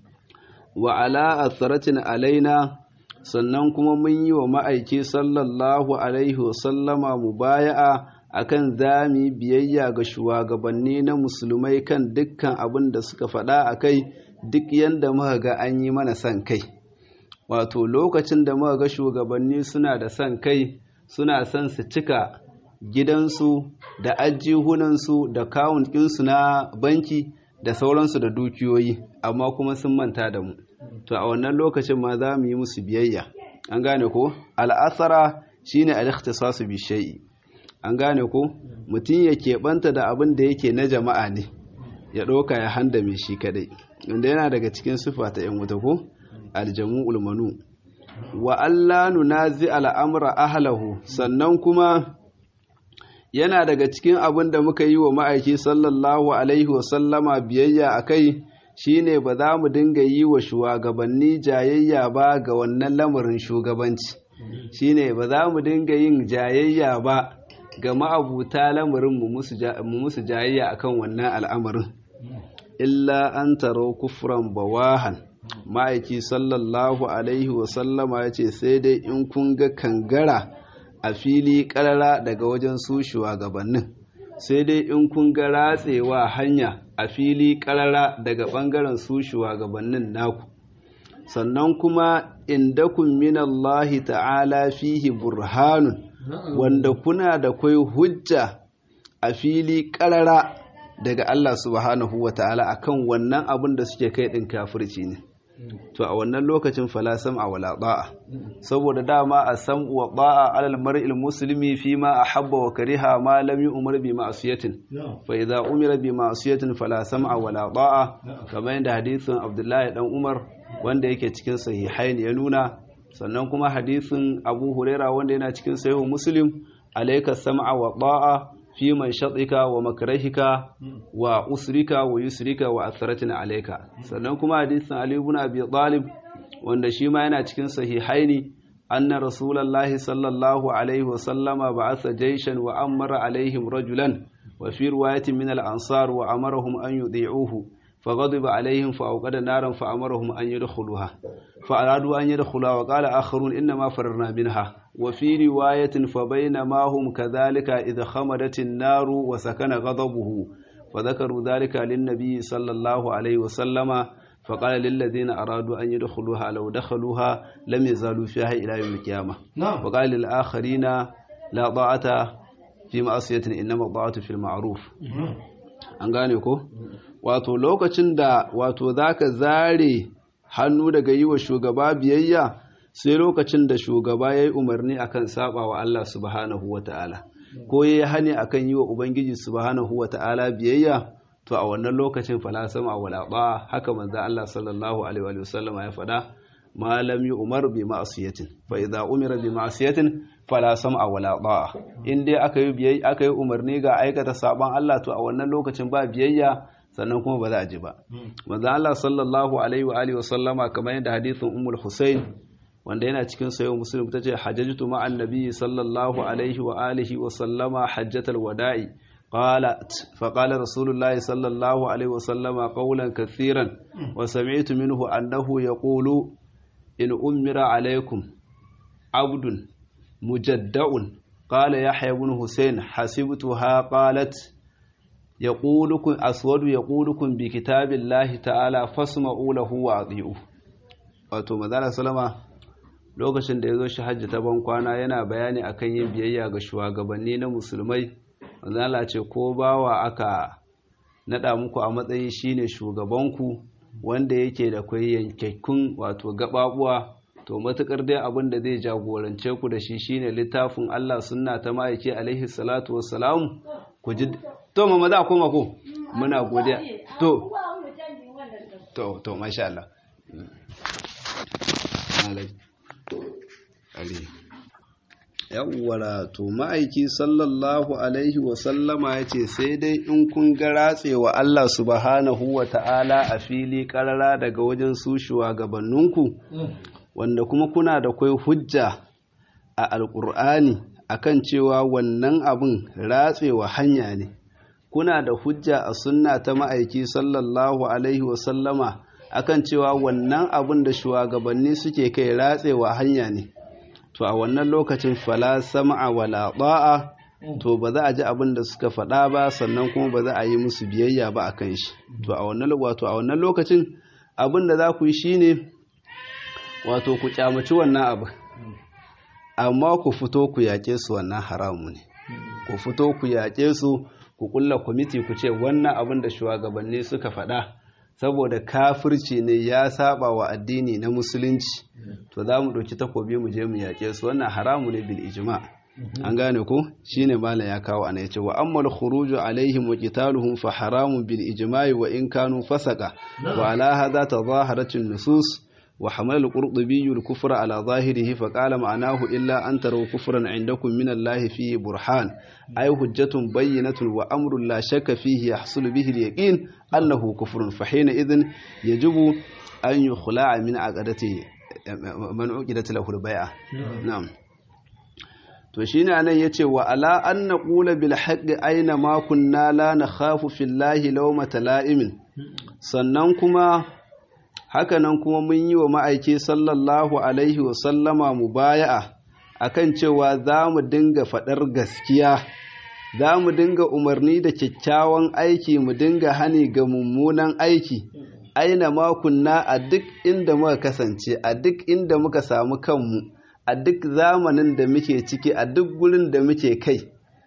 wa ala asaratin alaina sannan kuma mun yi wa ma'aiki sallallahu alaihi wasallama mubaya'a akan zami biyayya ga shugabanni na musulmai kan dukkan abin da suka faɗa a kai duk yadda muka ga an yi mana son kai wato lokacin da muka ga shugabanni suna da son kai suna son su cika gidansu da ajihunansu da kawun ɗinsu na banki da sauransu da dukiyoyi amma kuma sun manta da mu to a wannan lokacin ma za mu yi musu biyayya an gane ko al'asara shine al-ikhtisasu bi shay'i an gane ko mutum ya keɓanta da abin da yake na jama'a ne ya ɗauka ya handa mai shi kadai wanda yana daga cikin sifa ta yan wuta ko aljamu'ul manu wa Allah nunazi al'amra ahlahu sannan kuma yana daga cikin abin da muka yi wa ma'aiki sallallahu alaihi wasallama biyayya a kai shine ba za mu dinga yi wa shugabanni jayayya ba ga wannan lamarin shugabanci shine ba za mu dinga yin jayayya ba ga ma'abuta lamarin mu musu jayayya akan wannan al'amarin illa an taro kufran bawahan ma'aiki sallallahu alaihi wasallama ya ce sai dai in kun ga kangara a fili karara daga wajen su shugabannin sai dai in kun ga ratsewa hanya a fili karara daga bangaren su shugabannin naku sannan kuma indakun minallahi ta'ala fihi burhanun wanda kuna da kwai hujja a fili karara daga Allah subhanahu wa ta'ala akan wannan abin da suke kai din kafirci ne to a wannan lokacin fala sam'a wala ta'a saboda dama a sam'u wa ta'a alal mar'il muslimi fi ma ahabba wa kariha ma lam yu'mar bi ma'siyatin fa idza umira bi ma'siyatin fala sam'a wala ta'a kamar yadda hadisin Abdullahi dan Umar wanda yake cikin sahihain ya nuna sannan kuma hadisin Abu Huraira wanda yana cikin sahih Muslim alayka sam'a wa ta'a fi man shaɗika wa makarahika wa usrika wa yusrika wa asaratin alaika sannan kuma hadisin Ali ibn Abi Talib wanda shi ma yana cikin sahihaini anna rasulullahi sallallahu alaihi wa sallama ba'atha jayshan wa amara alaihim rajulan wa fi riwayatin min al-ansar wa amarahum an yudhi'uhu فغضب عليهم فأوقد نارا فأمرهم أن يدخلوها فأرادوا أن يدخلوها وقال آخرون إنما فررنا منها وفي رواية فبينما هم كذلك إذا خمدت النار وسكن غضبه فذكروا ذلك للنبي صلى الله عليه وسلم فقال للذين أرادوا أن يدخلوها لو دخلوها لم يزالوا فيها إلى يوم القيامة وقال للآخرين لا ضاعة في معصية إنما الضاعة في المعروف an gane ko wato lokacin da wato zaka zare hannu daga yi wa shugaba biyayya sai lokacin da shugaba ya yi umarni akan saba wa Allah subhanahu wa ta'ala ko ya yi hani akan yi wa Ubangiji subhanahu wa ta'ala biyayya to a wannan lokacin falasama wala ba haka manzo Allah sallallahu alaihi wa sallam ya faɗa ma lam umar bi ma'siyatin fa idza umira bi ma'siyatin fala sam'a wala ta'a in dai aka yi biyayya aka yi umarni ga aikata saban Allah to a wannan lokacin ba biyayya sannan kuma ba za a ji ba manzo Allah sallallahu alaihi wa alihi wa sallama kamar yadda hadithin ummul husain wanda yana cikin sayo muslim tace hajjatu ma'an nabi sallallahu alaihi wa alihi wa sallama hajjatal wada'i قالت فقال رسول الله صلى الله عليه وسلم قولا كثيرا وسمعت منه أنه يقول إن أمر عليكم عبد مجدع قال يحيى بن حسين حسبتها قالت يقولكم أسود يقولكم بكتاب الله تعالى فاسمعوا له وأطيعوه wato manzala salama lokacin da ya zo shi hajji ta bankwana yana bayani akan yin biyayya ga shugabanni na musulmai manzala ce ko bawa aka nada muku a matsayi shine shugabanku wanda yake da kwai yankakkun wato gababuwa to matukar dai abin da zai jagorance ku da shi shine littafin Allah sunna ta ma'aiki alaihi salatu wassalam ku ji to mama za koma ko muna godiya to to to masha Allah yawwara to ma'aiki sallallahu alaihi wasallama ya ce sai dai in kun ga ratsewa Allah subhanahu wa ta'ala a fili karara daga wajen su shugabanninku wanda kuma kuna da kwai hujja a alƙur'ani akan cewa wannan abin ratsewa hanya ne kuna da hujja a sunna ta ma'aiki sallallahu alaihi wasallama akan cewa wannan abin da shugabanni suke kai ratsewa hanya ne to a wannan lokacin fala sam'a wala ta'a to ba za a ji abin da suka faɗa ba sannan kuma ba za a yi musu biyayya ba a kan shi to a wannan wato a wannan lokacin abin da za ku yi shine wato ku kyamaci wannan abu amma ku fito ku yaƙe su wannan haramu ne ku fito ku yaƙe su ku kulla kwamiti ku ce wannan abin da shugabanni suka faɗa saboda kafirci ne ya saba wa addini na musulunci to za mu ɗauki takobi mu je mu yaƙe su wannan haramu ne bil ijma an gane ko shine malam ya kawo ana yace wa ammal khuruju alaihim wa qitaluhum fa haramun bil ijma'i wa in kanu fasaka wa ala hadha tadhaharat nusus وحمل القرطبي الكفر على ظاهره فقال معناه إلا أن تروا كفرا عندكم من الله فيه برهان أي حجة بينة وأمر لا شك فيه يحصل به اليقين أنه كفر فحينئذ يجب أن يخلع من عقدته من عقدت له البيعة نعم to shine anan yace wa ala an naqula bil haqqi aina ma kunna la nakhafu fillahi lawmata la'imin sannan kuma hakanan kuma mun yi wa ma'aiki sallallahu alaihi wa sallama mubaya'a akan cewa za mu dinga faɗar gaskiya za mu dinga umarni da kyakkyawan aiki mu dinga hani ga mummunan aiki aina ma kunna a duk inda muka kasance a duk inda muka samu kanmu a duk zamanin da muke ciki a duk gurin da muke kai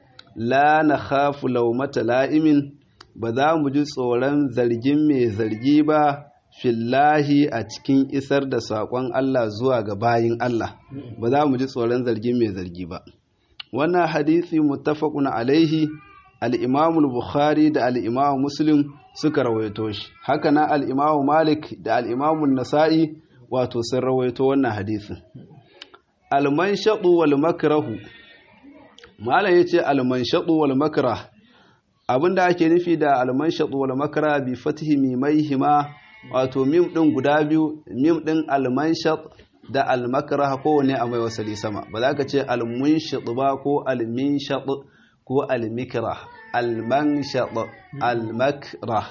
la na khafu laumata la'imin ba za mu ji tsoron zargin mai zargi ba fillahi a cikin isar da saƙon Allah zuwa ga bayin Allah ba za mu ji tsoron zargin mai zargi ba wannan hadisi muttafaqun alaihi al-Imam bukhari da al-Imam Muslim suka rawaito shi haka na al-Imam Malik da al-Imam Nasa'i wato sun rawaito wannan hadisin almanshadu wal makrahu malam yace almanshadu wal makrah abinda ake nufi da almanshadu wal makrah bi fatihi mimaihima wato mim din guda biyu mim din almanshad da almakrah kowane a mai wasali sama ba za ka ce almunshad ba ko alminshad ko almikrah almanshad almakrah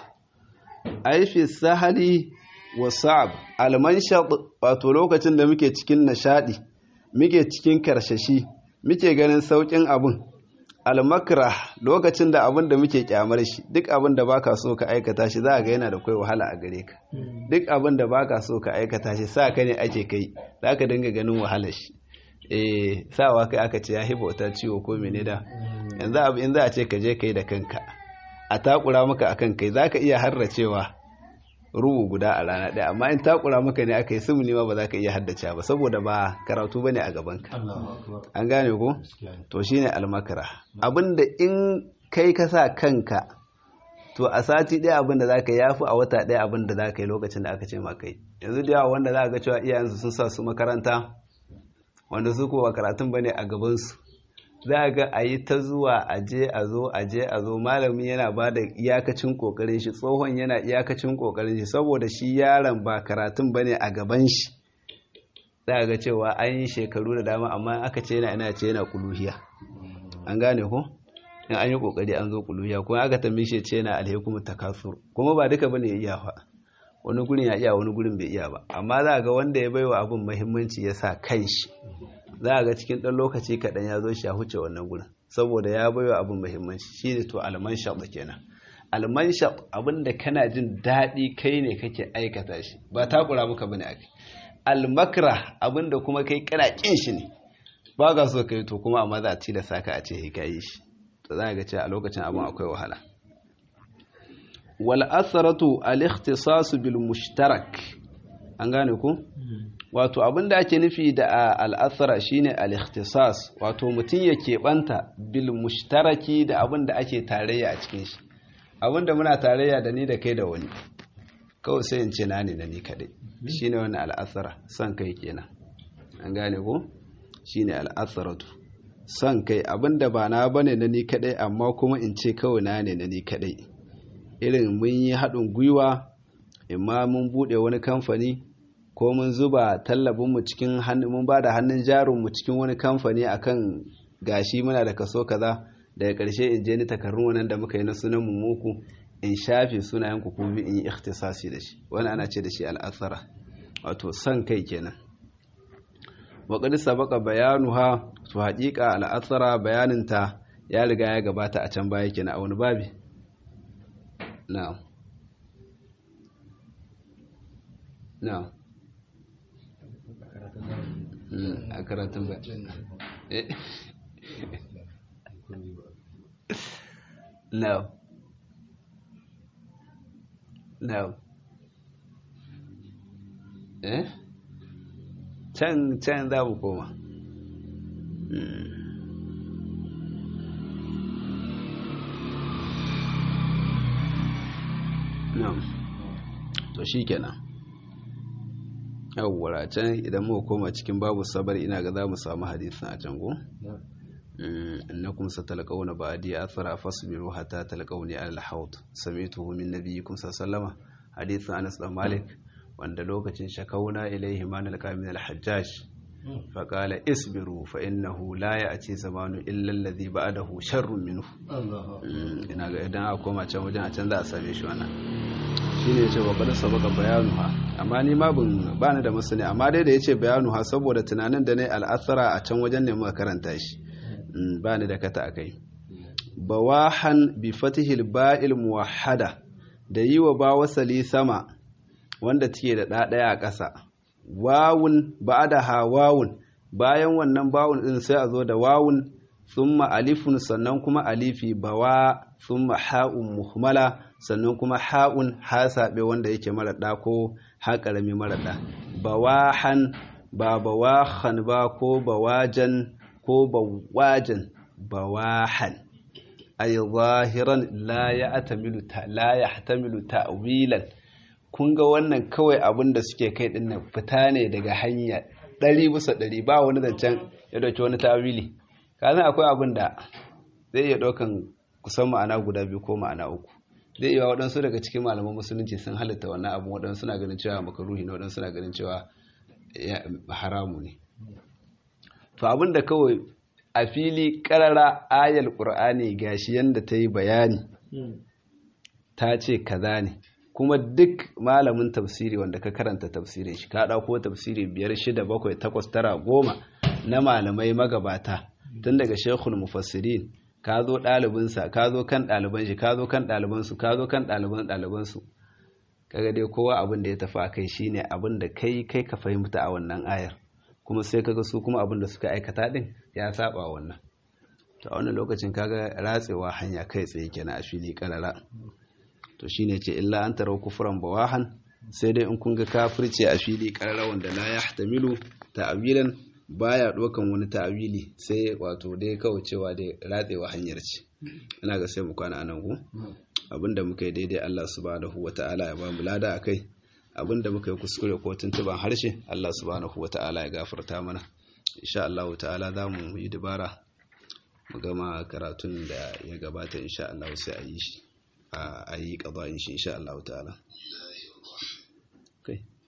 ai fi sahali wa sa'ab almanshad wato lokacin da muke cikin nishadi muke cikin karshashi muke ganin saukin abun almakra lokacin da abin da muke kyamar shi duk abin da baka so ka aikata shi za ga yana da kai wahala a gare ka duk abin da baka so ka aikata shi sa ka ne ake kai za ka dinga ganin wahalar shi eh sawa kai aka ce ya hiba wata ciwo ko mene da yanzu abu in za a ce ka je kai da kanka a takura maka akan kai za ka iya harracewa rubu guda a rana ɗaya amma in takura maka ne aka yi sumuni ma ba za ka iya haddace ba saboda ba karatu ba ne a gabanka an gane ko to shine almakara abinda in kai ka sa kanka to a sati ɗaya abinda za ka yafi a wata ɗaya abinda za ka yi lokacin da aka ce ma kai yanzu da yawa wanda za ga cewa iyayensu sun sa su makaranta wanda su kowa karatun ba ne a gabansu za ga a yi ta zuwa aje a zo aje a zo malami yana ba da iyakacin kokarin shi tsohon yana iyakacin kokarin shi saboda shi yaron ba karatun ba ne a gaban shi za ga cewa an yi shekaru da dama amma aka ce yana ina ce yana kuluhiya an gane ko in an yi kokari an zo kuluhiya kuma aka tambaye shi ce yana alhaikum takasur kuma ba duka bane ya iya fa wani gurin ya iya wani gurin bai iya ba amma za ga wanda ya baiwa abin muhimmanci ya sa kanshi za a ga cikin ɗan lokaci kaɗan ya zo shi a huce wannan gurin saboda ya baiwa abin muhimmanci shi ne to almanshaɗ kenan almanshaɗ abin da kana jin daɗi kai ne kake aikata shi ba takura muka bane ake almakra abin da kuma kai kana ƙin shi ne ba ga so kai to kuma amma za a tilasta ka a ce ka yi shi to za a ga cewa a lokacin abin akwai wahala wal asratu al ikhtisas bil mushtarak an gane ku wato abin da ake nufi da al'asara shine al-ikhtisas wato mutum ya keɓanta bil mushtaraki da abin da ake tarayya a cikin shi abin da muna tarayya da ni da kai da wani kawai sai in ce na ne da ni kaɗai shine wani al'asara son kai kenan an gane ko shine al'asaratu son kai abin da ba na bane na ni kaɗai amma kuma in ce kawai na ne na ni kaɗai irin mun yi haɗin gwiwa imma mun buɗe wani kamfani ko mun zuba tallabinmu cikin mun ba da hannun jarinmu cikin wani kamfani akan gashi muna da kaso kaza daga ƙarshe in je ni takarrun wannan da muka yi na sunan mu muku in shafe sunayen ku kuma in yi ikhtisasi da shi wani ana ce da shi al'asara wato san kai kenan wa qad sabaqa bayanuha to haƙiƙa al'asara bayanin ta ya riga ya gabata a can baya kenan a wani babi na'am na'am a karatun ba no no eh can can za mu koma no to shi kenan yawwa can idan muka koma cikin babu sabar ina ga za mu samu hadisin a can go innakum satalqawna ba'di athara fasbiru hatta talqawni ala al-hawd samituhu min nabiyyikum sallallahu hadisin Anas bin Malik wanda lokacin shakauna ilaihi ma nalqa min al-hajjaj فقال اصبروا فإنه لا يأتي زمان إلا الذي بعده شر منه ina ga idan aka koma can wajen a can za a same shi wannan shine yace wa qad sabaka bayanuha amma ni ma ban bani da masani amma dai da yace bayanuha saboda tunanin da ne al'athara a can wajen ne muka karanta shi bani da kata akai bawahan bi fatihil ba'il muwahhada da yi wa ba wasali sama wanda take da ɗaya a ƙasa wawun ba'daha wawun bayan wannan bawun din sai a zo da wawun thumma alifun sannan kuma alifi bawa thumma ha'un muhmala sannan kuma ha'un hasabe wanda yake mara da ko ha karami mara da bawahan ba bawahan ba ko bawajan ko bawajan bawahan ay zahiran la ya'tamilu ta la yahtamilu ta'wilan kun ga wannan kawai abin da suke kai din nan fita ne daga hanya ɗari bisa ɗari ba wani zancen ya ɗauki wani tawili kazan akwai abin da zai iya ɗaukan kusan ma'ana guda biyu ko ma'ana uku zai iya waɗansu daga cikin malaman musulunci sun halitta wannan abin waɗansu suna ganin cewa makaruhi ne waɗansu suna ganin cewa haramu ne to abin da kawai a fili ƙarara ayal ƙur'ani gashi yadda ta yi bayani ta ce kaza ne kuma duk malamin tafsiri wanda ka karanta tafsirin shi ka ɗauko tafsiri biyar shida bakwai takwas tara goma na malamai magabata tun daga shekul mufassirin ka zo ɗalibinsa ka zo kan ɗaliban shi ka zo kan ɗalibansu ka zo kan ɗaliban ɗalibansu kaga dai kowa abin da ya tafi a kai shine abin da kai kai ka fahimta a wannan ayar kuma sai kaga su kuma abin da suka aikata din ya saba wannan to a wannan lokacin kaga ratsewa hanya kai tsaye kenan a fili karara to shine ce illa an tarau kufran bawahan sai dai in kun ga kafirce a fili karara wanda la yahtamilu ta'wilan baya dokan wani ta'wili sai wato dai kawai cewa dai ratsewa hanyar ce ina ga sai mu kwana anan ku abinda muka yi daidai Allah subhanahu wata'ala ya ba mu lada akai abinda muka yi kuskure ko tuntuban harshe Allah subhanahu wata'ala ya gafarta mana insha Allah ta'ala za mu yi dabara mu gama karatun da ya gabata insha Allah sai a yi shi a yi ƙaba shi insha Allah ta'ala. Okay.